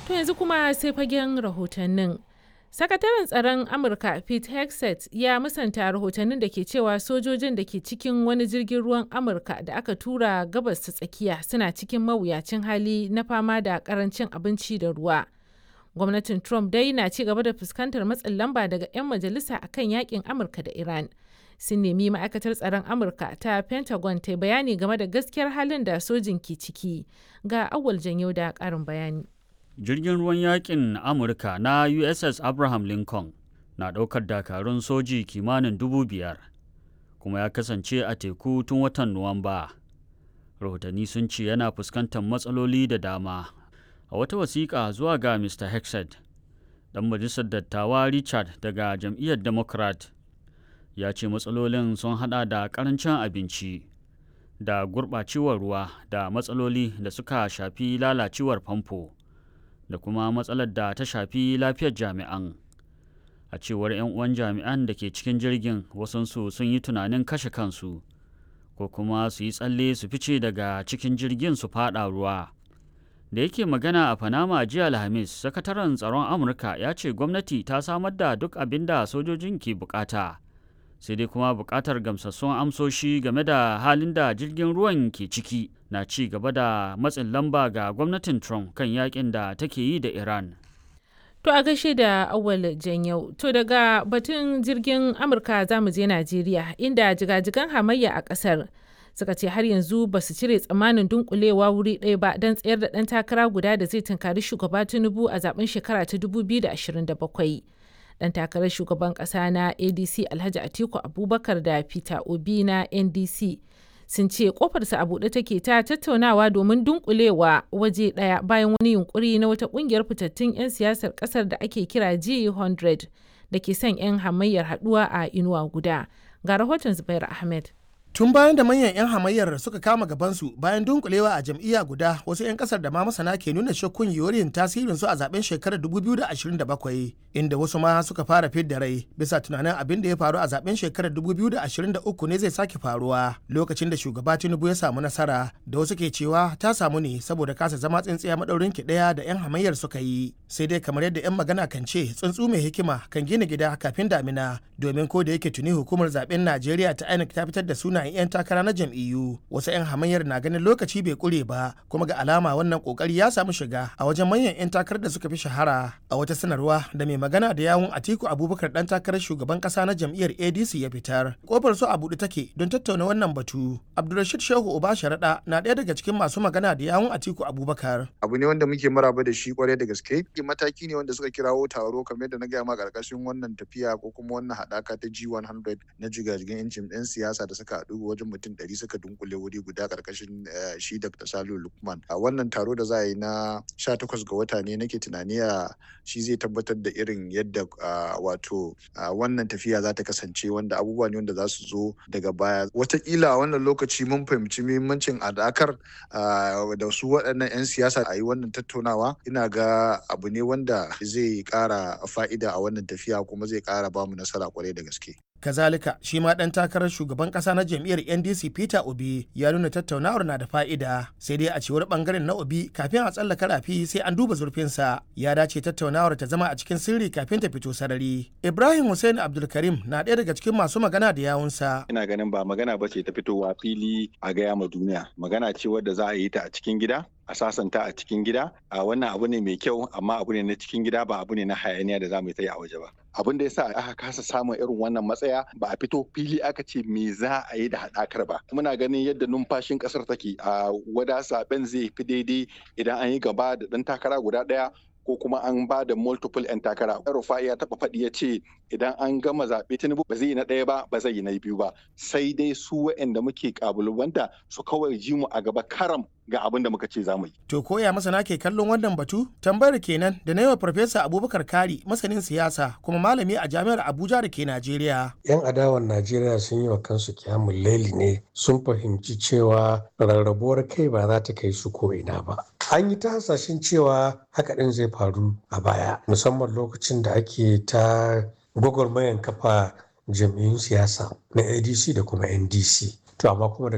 To yanzu kuma sai fagen rahotannin. Sakataren tsaron Amurka Pete Hegseth ya musanta rahotannin da ke cewa sojojin da ke cikin wani jirgin ruwan Amurka da aka tura gabas ta tsakiya suna cikin mawuyacin hali na fama da karancin abinci da ruwa. Gwamnatin Trump dai na ci gaba da fuskantar matsin lamba daga 'yan majalisa akan yakin Amurka da Iran. Sun nemi ma'aikatar tsaron Amurka ta Pentagon ta bayani game da gaskiyar halin da sojin ke ciki. Ga awal janyo da ƙarin bayani. jirgin ruwan yakin amurka na uss abraham lincoln na ɗaukar dakarun soji kimanin dubu biyar kuma ya kasance a teku tun watan nuwamba rahotanni sun ce yana fuskantar matsaloli da dama a wata wasiƙa zuwa ga mr hexed ɗan majalisar dattawa richard daga jam'iyyar democrat ya ce matsalolin sun hada da ƙarancin abinci da gurɓacewar ruwa da matsaloli da suka shafi lalacewar famfo da kuma matsalar da ta shafi lafiyar jami'an a cewar 'yan uwan jami'an da ke cikin jirgin wasansu sun yi tunanin kashe kansu ko kuma su yi tsalle su fice daga cikin jirgin su fada ruwa da yake magana a panama jiya alhamis sakataren tsaron amurka ya ce gwamnati ta samar da duk abin da sojojin ke bukata sai dai kuma bukatar gamsassun amsoshi game da halin da jirgin ruwan ke ciki na ci gaba da matsin lamba ga gwamnatin Trump kan yakin da take yi da Iran. To a gaishe da awal janyau. To daga batun jirgin Amurka za mu je Najeriya inda jigajigan hamayya a ƙasar suka ce har yanzu ba su cire tsammanin dunkulewa wuri ɗaya ba don tsayar da ɗan takara guda da zai tunkari shugaba Tinubu a zaben shekara ta 2027. dan takarar shugaban kasa na adc alhaji atiku abubakar da peter obi na ndc sun ce kofarsa a buɗe take ta tattaunawa domin dunkulewa waje ɗaya bayan wani yunkuri na wata ƙungiyar fitattun 'yan siyasar ƙasar da ake kira g100 da ke son 'yan hamayyar haɗuwa a inuwa guda ga rahoton zubair ahmed tun bayan da manyan 'yan hamayyar suka kama gabansu bayan dunkulewa a jam'iyya guda wasu 'yan kasar da ma masana ke nuna shakkun yorin tasirin su a zaben shekarar 2027 inda wasu ma suka fara fidda rai bisa tunanin abin da ya faru a zaben shekarar 2023 ne zai sake faruwa lokacin da shugaba tinubu ya samu nasara da wasu ke cewa ta samu ne saboda kasa zama tsintsiya madaurin ki daya da 'yan hamayyar suka yi sai dai kamar yadda 'yan magana kan ce tsuntsu mai hikima kan gina gida kafin damina domin ko da yake tuni hukumar zaben najeriya ta inec ta fitar da suna 'yan takara na jam'iyyu wasu 'yan hamayyar na ganin lokaci bai kure ba kuma ga alama wannan kokari ya samu shiga a wajen manyan 'yan takarar da suka fi shahara a wata sanarwa da mai magana da yawun atiku abubakar dan takarar shugaban kasa na jam'iyyar adc ya fitar kofar su a buɗe take don tattauna wannan batu abdulrashid shehu uba sharaɗa na ɗaya daga cikin masu magana da yawun atiku abubakar abu ne wanda muke maraba da shi kwarai da gaske mataki ne wanda suka kirawo taro kamar da na gaya ma karkashin wannan tafiya ko kuma wannan haɗaka ta g100 na jigajigan 'yancin 'yan siyasa da suka haɗu wajen mutum ɗari suka dunkule wuri guda karkashin shi Dr. Salu Lukman. A wannan taro da za a yi na 18 ga wata ne nake tunani a shi zai tabbatar da irin yadda wato wannan tafiya za ta kasance wanda abubuwa ne wanda za su zo daga baya. Wataƙila a wannan lokaci mun fahimci muhimmancin adakar da su waɗannan 'yan siyasa a yi wannan tattaunawa ina ga abu ne wanda zai ƙara fa'ida a wannan tafiya kuma zai ƙara bamu nasara kwarai da gaske. kazalika shi ma dan takarar shugaban kasa na jam'iyyar ndc peter obi ya nuna tattaunawar na da fa'ida sai dai a cewar bangaren na obi kafin a tsallaka rafi sai an duba zurfinsa ya dace tattaunawar ta zama a cikin sirri kafin ta fito sarari ibrahim hussein abdulkarim na ɗaya daga cikin masu magana da yawunsa ina ganin ba magana ba ce ta fitowa fili a gaya ma duniya magana ce wadda za a yi ta a cikin gida a sasanta a cikin gida a wannan abu ne mai kyau amma abu ne na cikin gida ba abu ne na hayaniya da za mu yi a waje ba abin da yasa aka kasa samun irin wannan matsaya ba a fito fili aka ce me za a yi da haɗakar ba muna ganin yadda numfashin ƙasar take a wada zaben zai fi daidai idan an yi gaba da ɗan takara guda ɗaya ko kuma an ba da multiple 'yan takara. Rufai ya taɓa faɗi ya ce idan an gama zaɓe Tinubu ba zai yi na ɗaya ba ba zai yi na biyu ba sai dai su waɗanda muke ƙabalubanta su kawai ji mu a gaba karam ga abin da muka ce za mu yi. To koya masana ke kallon wannan batu? Tambayar kenan da na yi wa Farfesa Abubakar Kari masanin siyasa kuma malami a jami'ar Abuja da ke Najeriya. 'Yan adawan Najeriya sun yi wa kansu kyamun laili ne sun fahimci cewa rarrabuwar kai ba za ta kai su ko ina ba. An yi ta hasashen cewa haka ɗin zai faru a baya musamman lokacin da ake ta gwagwarmayan kafa jam'iyyun siyasa na ADC da kuma NDC. To amma kuma